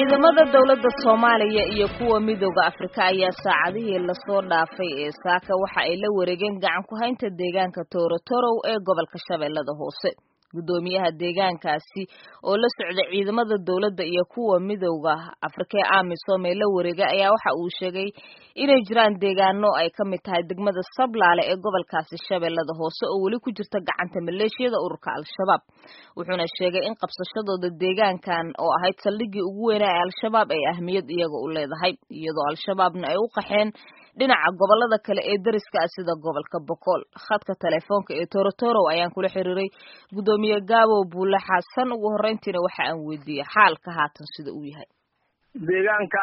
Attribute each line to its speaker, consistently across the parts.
Speaker 1: ciidamada dowladda soomaaliya iyo kuwa midooda afrika ayaa saacadihii lasoo dhaafay ee saaka waxa ay la wareegeen gacan ku haynta deegaanka toorotorow ee gobolka shabeellada hoose guddoomiyaha deegaankaasi oo la socda ciidamada dowladda iyo kuwa midowda afrika ee amisom ee la wareegay ayaa waxa uu sheegay inay jiraan deegaano ay ka mid tahay degmada sablaale ee gobolkaasi shabeellada hoose oo weli ku jirta gacanta maleeshiyada ururka al-shabaab wuxuuna sheegay in qabsashadooda deegaankan oo ahayd saldhiggii ugu weynaa ee al-shabaab ay ahmiyad iyaga u leedahay iyadoo al-shabaabna ay u qaxeen dhinaca gobolada kale ee dariska ah sida gobolka boqol khadka telefoonka ee torotorow ayaan kula xiriiray guddoomiye gaabo buule xasan ugu horreyntiina waxa aan weydiiyey xaalka haatan sida uu yahay
Speaker 2: deegaanka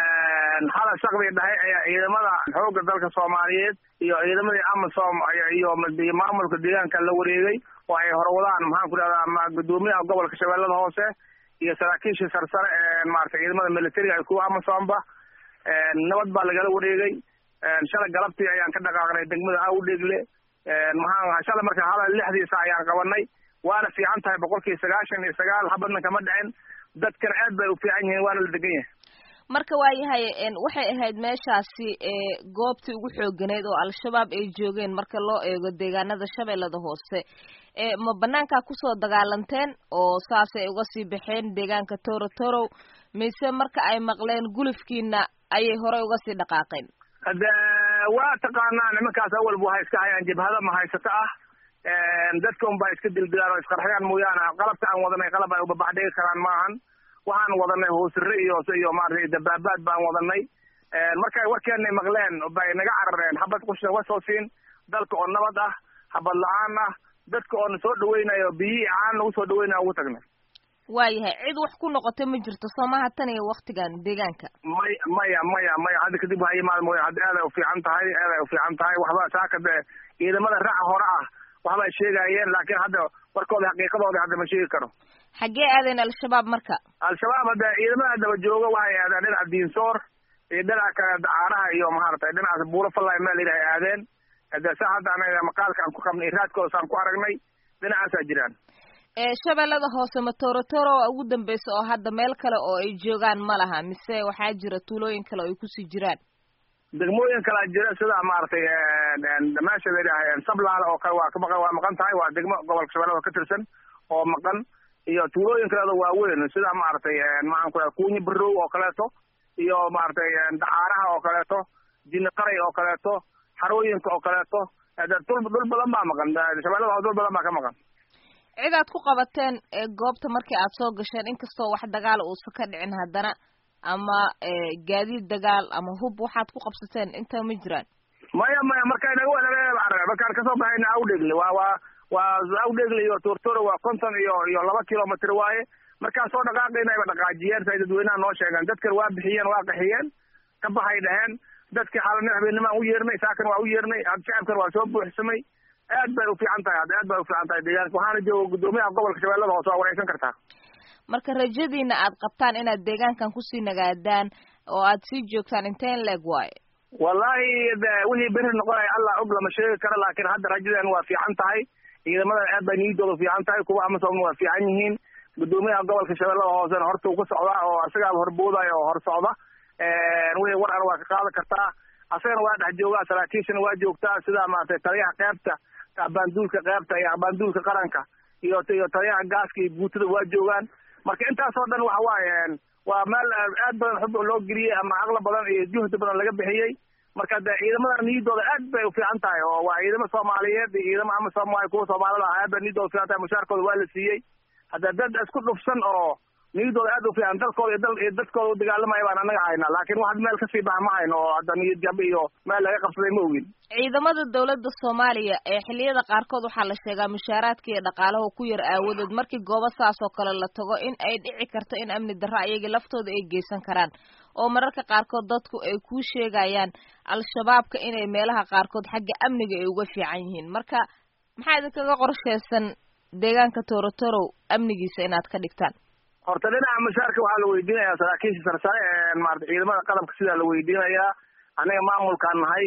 Speaker 2: xala shaqbi dhahay ayaa ciidamada xoogga dalka soomaaliyeed iyo ciidamadii amasom iyo maamulka deegaanka la wareegay oo ay horwadaan maxaan ku dhahdaa guddoomiyaha gobolka shabeellada hoose iyo saraakiishii sarsare ee maarata ciidamada militariga iyo kuwa amasomba nabad baa lagala wareegay shalay galabtii ayaan ka dhaqaaqnay degmada awdhegle maxaa shalay marka hala lixdiisa ayaan qabanay waana fiican tahay boqolkii sagaashan iyo sagaal habadna kama dhicin dadkana aad bay u fiican yihiin waana la degan yahay
Speaker 1: marka waayahay waxay ahayd meeshaasi goobtii ugu xooganeyd oo al-shabaab ay joogeen marka loo eego deegaanada shabeellada hoose ma banaankaa kusoo dagaalanteen oo saasay uga sii baxeen deegaanka torotorow mise marka ay maqleen gulufkiina ayay horey uga sii dhaqaaqeen
Speaker 2: hade waa taqaanaa nimankaas awalba waxay iska hayaan jabhada mahaysato ah dadka un baa iska dildilaan oo isqarxiyaan mooyaane qalabka aan wadanay qalab ay ubabaxdhigi karaan maahan waxaan wadanay hoosire iyo iyo maaragtay dabaabaad baan wadanay markay warkeenay maqleen bay naga carareen habad qushna wa soo siin dalka oo nabad ah habad la-aan ah dadka oo na soo dhaweynayo biyihii caan nagu soo dhaweynaya ugu tagnay
Speaker 1: waayahay cid wax ku noqota ma jirto soomaha tan iyo waktigan deegaanka
Speaker 2: may maya maya maya hadda kadib waxaa yimaada mooya hadda aad ay ufiican tahay aad ay ufiican tahay waxba saaka de ciidamada raaca hore ah waxba ay sheegayeen laakiin hadda warkooda xaqiiqadooda hadda ma sheegi karo
Speaker 1: xaggee aadeen al-shabaab marka
Speaker 2: al-shabaab hadda ciidamada daba jooga waxay aadeen dhinaca diinsoor iyo dhinaca kale dacaaraha iyo maaragtay dhinacaas buuro fallay meel yidhi ay aadeen hade sa hadda anaga maqaalka aan ku qabnay raadkooda saan ku aragnay dhinacaasaa jiraan
Speaker 1: shabeellada hoose ma torotoro ugu dambeysa oo hadda meel kale oo ay joogaan ma laha mise waxaa jira tuulooyin kale oo ay kusii jiraan
Speaker 2: degmooyin kalea jira sida maaragtay meesha layidhaha sablaale oo kale waa ka maqan waa maqan tahay waa degmo gobolka shabeellada ka tirsan oo maqan iyo tuulooyin kaleedo waaweyn sida maaragtay maxaan ku dhaha kuunyi barow oo kaleeto iyo maaragtay dacaaraha oo kaleeto jini qaray oo kaleeto xarooyinka oo kaleeto dul dhul badan baa maqan shabeellada dul badan baa ka maqan
Speaker 1: cid aad ku qabateen goobta markii aad soo gasheen inkastoo wax dagaal uusan ka dhicin haddana ama gaadiid dagaal ama hub waxaad ku qabsateen inta ma jiraan
Speaker 2: maya maya markay naga wanaga markaan kasoo baxayna awdhegle waa waa waa awdhegle iyo tortoro waa konton iyo iyo laba kilomitr waaye markaan soo dhaqaaqayna ayba dhaqaajiyeen say dadweynaha noo sheegeen dadkan waa bixiyeen waa qaxiyeen ka baxay dhaheen dadkii xaalana habeennimaan u yeernay saakan waa u yeernay shacabkan waa soo buuxsamay aad bay ufiican tahay hadda aad bay ufiican tahay deegaanka waxaana jooga guddoomiyaha gobolka shabeellada hoose waa wareysan kartaa
Speaker 1: marka rajadiina aad qabtaan inaad deegaankan kusii nagaadaan oo aad sii joogtaan inteen leeg waaye
Speaker 2: wallahi wixii beri noqonaya allah og lama sheegi karo laakiin hadda rajadan waa fiican tahay ciidamadan aad bay niyadooda fiican tahay kuwa amasom waa fiican yihiin guddoomiyaha gobolka shabeellada hoosena horta uu ku socdaa oo asagaaba horboodaya oo hor socda wixii war an waa ka qaadan kartaa asagana waa dhex joogaa saraakiishana waa joogtaa sida maaragtay taliyaha qeybta abaanduulka qeybta iyo abaanduulka qaranka iyo iyo taliyaha gaaska iyo guutada waa joogaan marka intaasoo dhan waxa waaye waa meel aad badan xub loo geliyey ama aqla badan iyo juhdi badan laga bixiyey marka de ciidamada niyadooda aad bay ufiican tahay oo waa ciidamo soomaaliyeed iyo ciidamo ama soomaalia kuwa soomaalida ah aad bay niyadooda ufiican tahay mushaarkooda waa la siiyey hadda dad isku dhufsan oo niyadooda aad ufiican dalkooda iyo dal iyo dadkooda u dagaalamaya baan anaga haynaa laakiin wax meel kasii baxa ma hayno oo hadda niyad jab iyo meel laga qabsaday ma ogin
Speaker 1: ciidamada dawladda soomaaliya ee xilliyada qaarkood waxaa la sheegaa mushaaraadka iyo dhaqaalaha ku yar aawadood markii goobo saas oo kale la tago in ay dhici karto in amni darro ayagii laftooda ay geysan karaan oo mararka qaarkood dadku ay kuu sheegayaan al-shabaabka inay meelaha qaarkood xagga amniga ay uga fiican yihiin marka maxaa idinkaga qorsheysan deegaanka torotorow amnigiisa inaad ka dhigtaan
Speaker 2: horta dhinaca mushaarka waxaa la weydiinayaa saraakiisha sarsare maarata ciidamada qalabka sidaa la weydiinayaa aniga maamulkaan nahay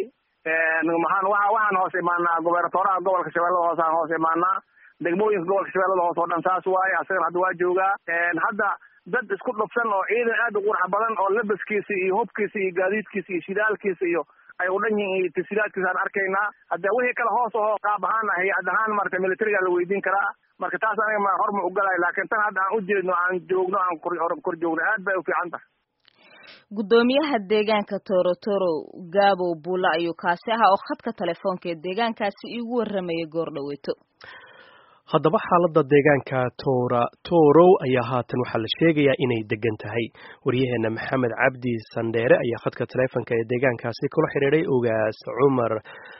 Speaker 2: maxaan waa waxaan hoos imaanaa gobernatoraha gobolka shabeellada hoose aan hoos imaanaa degmooyinka gobolka shabeellada hoose oo dhan saas waaye asagana hadda waa joogaa hadda dad isku dhufsan oo ciidan aad u qurux badan oo labaskiisa iyo hubkiisa iyo gaadiidkiisa iyo shidaalkiisa iyo ay u dhan yihiin iyo tasiilaadkiisa aan arkaynaa hadde wixii kale hoos aho qaab ahaan hay-ad ahaan marata militariga la weydiin karaa marka taas aniga ma horma ogalayo laakiin tan hadda aan u jeedno aan joogno aan kor joogno aad bay u fiican tahay
Speaker 1: guddoomiyaha deegaanka torotoro gabow buula ayuu kaasi ahaa oo khadka telefoonka ee deegaankaasi iigu warramayay goor dhaweeto
Speaker 3: haddaba xaaladda deegaanka toora torow ayaa haatan waxaa la sheegayaa inay degan tahay waryaheena maxamed cabdi sandheere ayaa khadka teleefonka ee deegaankaasi kula xidhiiday ogaas cumar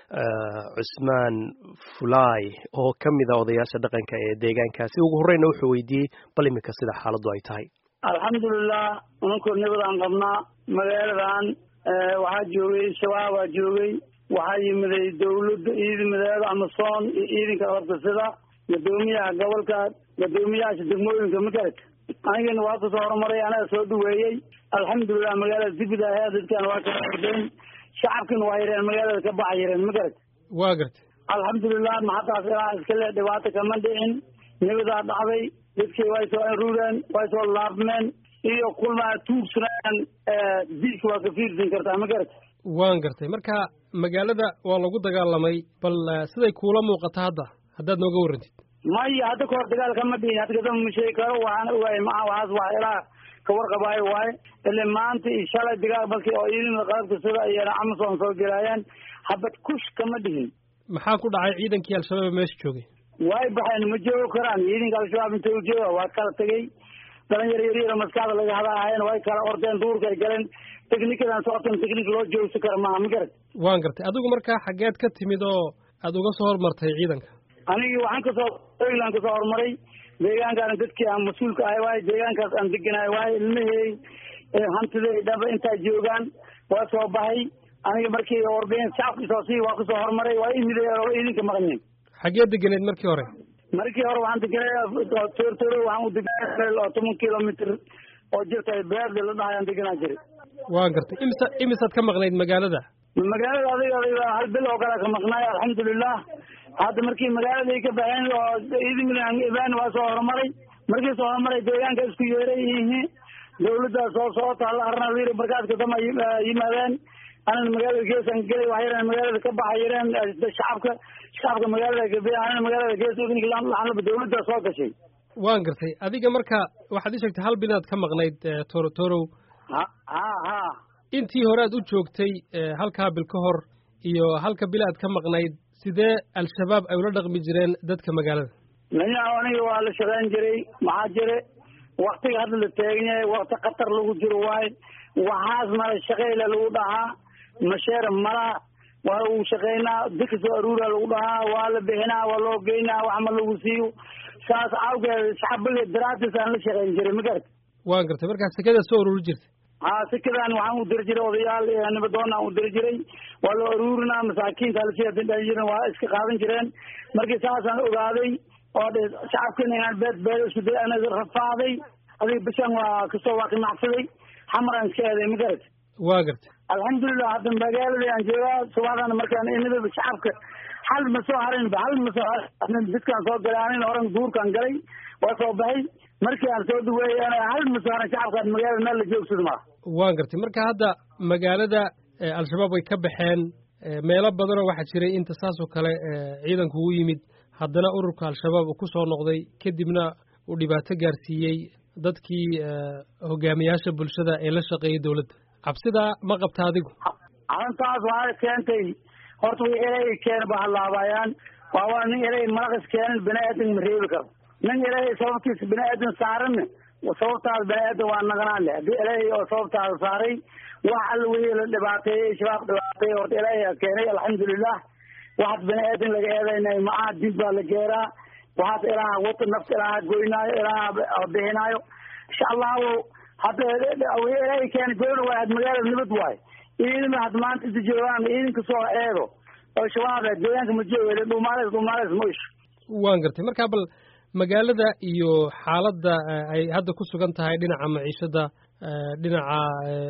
Speaker 3: cusmaan fulay oo ka mid a odayaasha dhaqanka ee deegaankaasi ugu horreyna wuxuu weydiiyey bal iminka sida xaaladdu ay tahay
Speaker 4: alxamdulilah unankoo nabadaan qabnaa magaaladan waxaa joogay shabaabaa joogay waxaa yimiday dawladda ciidamadeeda amasoon iyo ciidanka hortasida gudoomiyaha gobolka gudoomiyahaasha degmooyinka magarad anigana waa kusoo horumaray anaga soo dhaweeyey alxamdulilah magaalada dibida ahe dadkan waa kala ordeen shacabkina waa yareen magaalada ka baxa yareen magarad
Speaker 5: waa gartay
Speaker 4: alxamdulilah maxadaas ilaa iskale dhibaato kama dhicin nabadaa dhacday dadkii way soo aruureen way soo laabmeen iyo kulmaa tuugsanaan diilka waa ka fiirsan kartaa ma garata
Speaker 5: waan gartay marka magaalada waa lagu dagaalamay bal siday kuula muuqata hadda haddaad nooga warrantid
Speaker 4: maya hadda kahor dagaal kama dhihin hadda kadamba ma sheegi karo waxaan ogahay maa waxaas waa ilaa ka warqabaayo waaye ile maanta iyo shalay dagaal markii oo ciidamada qaabka sida iyana amason soo gelaayeen habad kush kama dhihin
Speaker 5: maxaa ku dhacay ciidankii al-shabaab meesha joogay
Speaker 4: way baxeen ma joogi karaan ciidanka al-shabaab inta u jooga waa kala tegey dhalinyar yaryaro maskaxda laga hadaahayen way kala ordeen duurka ay galeen technikadan socotan technik loo joogsi kara maaha ma garad
Speaker 5: waan gartay adigu markaa xaggeed ka timid oo aada uga soo hormartay ciidanka
Speaker 4: anigii waxaan kasoo egland kasoo horumaray deegaankaana dadkii aan mas-uulka ahay waaye deegaankaas aan deganahay waaye ilmahey hantiday dhaba intaa joogaan waa soo baxay aniga markii warbixin shacabka soo sii waa kasoo horumaray waa imid oo idinka maqneen
Speaker 5: xaggee deganeed markii hore
Speaker 4: markii hore waxaan deganay tortoro waxaan u deganay meel oo toban kilomitr oo jirta beerde la dhahay aan deganaa jiray
Speaker 5: waan gartay imisa imisaad ka maqnayd magaalada
Speaker 4: magaalada adiga adiga hal bil oo kale ka maqnaay alxamdulilah hadda markii magaaladii ka baxeen oo ciidamada ibaan waa soo horumaray markii soo horumaray deegaanka isku yeeray yihiin dawladda soo socota halla arnadiir markaaska dama yimaadeen anana magaalada geesaan gelay wax yareen magaalada ka baxa yareen shacabka shacabka magaalada gabe anana magaalada gees laanlaba dawladda soo gashay
Speaker 5: waan gartay adiga marka waxaad ii sheegtay hal bilaad ka maqnayd toro torow
Speaker 4: ha ha ha
Speaker 5: intii hore aad u joogtay halkaa bil ka hor iyo halka bil aad ka maqnayd sidee al-shabaab ay ula dhaqmi jireen dadka magaalada
Speaker 4: nanya aniga waa la shaqeyn jiray maxaa jire waktiga hadda la taagan yahay wakti khatar lagu jiro waaye waxaas mala shaqeyla lagu dhahaa masheer malaha waa lagu shaqeynaa dadka soo aruura lagu dhahaa waa la bixinaa waa loo geynaa wax ma lagu siiyo saas awgeed shacbiga daraatis aan la shaqeyn jiray ma garata
Speaker 5: waan gartay markaa sekada soo ururi jirtay
Speaker 4: ha sikadan waxaan u diri jiray odayaal nibadoon aan u diri jiray waa loo aruurinaa masaakiinta halsiadindhan jiren waa iska qaadan jireen markii saasaan ogaaday oo shacabkina inaan beed beed isku day ana rafaaday adiga bishan waa kasoo waa qimacsaday xamaraan iska eeday ma garata
Speaker 5: waa gartay
Speaker 4: alxamdulilah hadda magaaladii aan joogaa subaxdana markaan imidaba shacabka hal ma soo harinba hal ma soo harin dadkaan soo galay anina horan duurkaan galay waa soo baxay markii aan soo dhaweeyay hal ma soo harin shacabkaan magaalada meel la joogsada maa
Speaker 5: waan gartay marka hadda magaalada al-shabaab way ka baxeen meelo badanoo waxaa jiray inta saas oo kale ciidanku ugu yimid haddana ururka al-shabaab uu ku soo noqday kadibna uu dhibaato gaarsiiyey dadkii hogaamiyaasha bulshada ee la shaqeeyay dowladda cabsidaa ma qabta adigu
Speaker 4: arrintaas waxaa keentay horta wi erey keena ba halaabayaan waawaa nin erey malaqis keenan bini aadan ma reebi karo nin erey sababtiisa bini aadan saaranna sababtaada bini aadan waa naganaan leh haddii erey oo sababtaada saaray wax alla wixii la dhibaateeyey shabaab dhibaateeyey horta erey keenay alxamdulilah waxaas bini aadan laga eedaynay macaha dib baa la geeraa waxaas ilaaha wata nafta ilaaha goynaayo ilaaha bixinaayo insha allahu hadda erey keena goyna waay had magaalada nabad waayo ciidama had maanta inta joogaan ciidanka soo eego oo shabaab deegaanka ma jooga dhumaales dhumaales ma isho
Speaker 5: waan gartay marka bal magaalada iyo xaaladda ay hadda ku sugan tahay dhinaca maciishada dhinaca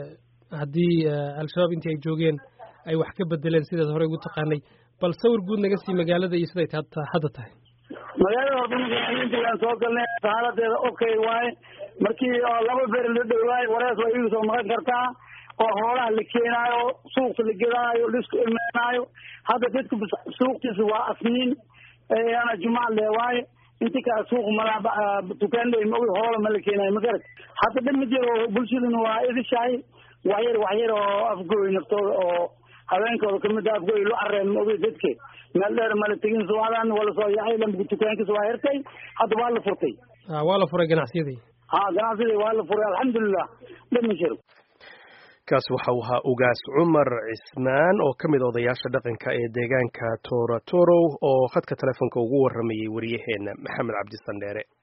Speaker 5: haddii al-shabaab intii ay joogeen ay wax ka bedeleen sidaad horey ugu taqaanay bal sawir guud naga sii magaalada iyo siday hadda tahay
Speaker 4: magaalada horta intaan soo galnay xaaladeeda okay waaye markii oo laba beri la dhowaayo warees waa iiga soo maqan kartaa oo hoolaha la keenaayo suuqta la gedaayo laisku imaanaayo hadda dadka suuqtiisa waa asniin ana jumac leewaaye inti kale suuq malaa dukaanley maogi hoola ma la keenaayo magarat hadda dhan ma jiro bulshaduna waa idishahay waxyar waxyar oo afgooy naftooda oo habeenkooda kamid a afgooy lo careen maogi dadke meel dheer mala tegin suwadan wala soo yaxay lamka dukaankiisa waa hirtay hadda waa la furtay
Speaker 5: waa la furay ganacsiyadii
Speaker 4: ha ganacsidii waa la furay alxamdulilah dhan ma jiro
Speaker 3: kaas waxa uu ahaa ugaas cumar cismaan oo ka mid odayaasha dhaqanka ee deegaanka toora torow oo khadka telefoonka ugu waramayay wariyaheena maxamed cabdi sandheere